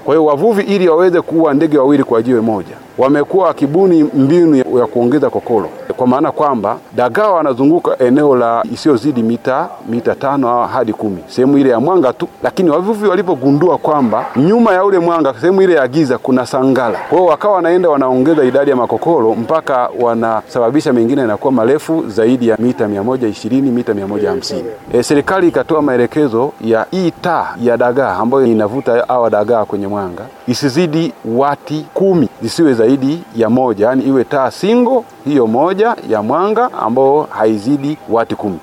Kwa hiyo wavuvi, ili waweze kuua ndege wawili kwa jiwe moja, wamekuwa wakibuni mbinu ya kuongeza kokolo, kwa maana kwamba dagaa wanazunguka eneo la isiyozidi mita mita tano au hadi kumi, sehemu ile ya mwanga tu. Lakini wavuvi walipogundua kwamba nyuma ya ule mwanga, sehemu ile ya giza, kuna sangala, kwa hiyo wakawa wanaenda wanaongeza idadi ya makokolo mpaka wanasababisha mengine yanakuwa marefu zaidi ya mita mia moja ishirini mita mia moja hamsini. E, serikali ikatoa maelekezo ya hii taa ya dagaa ambayo inavuta hawa dagaa kwenye mwanga isizidi wati kumi, zisiwe zaidi ya moja, yaani iwe taa singo hiyo moja ya mwanga ambao haizidi wati kumi.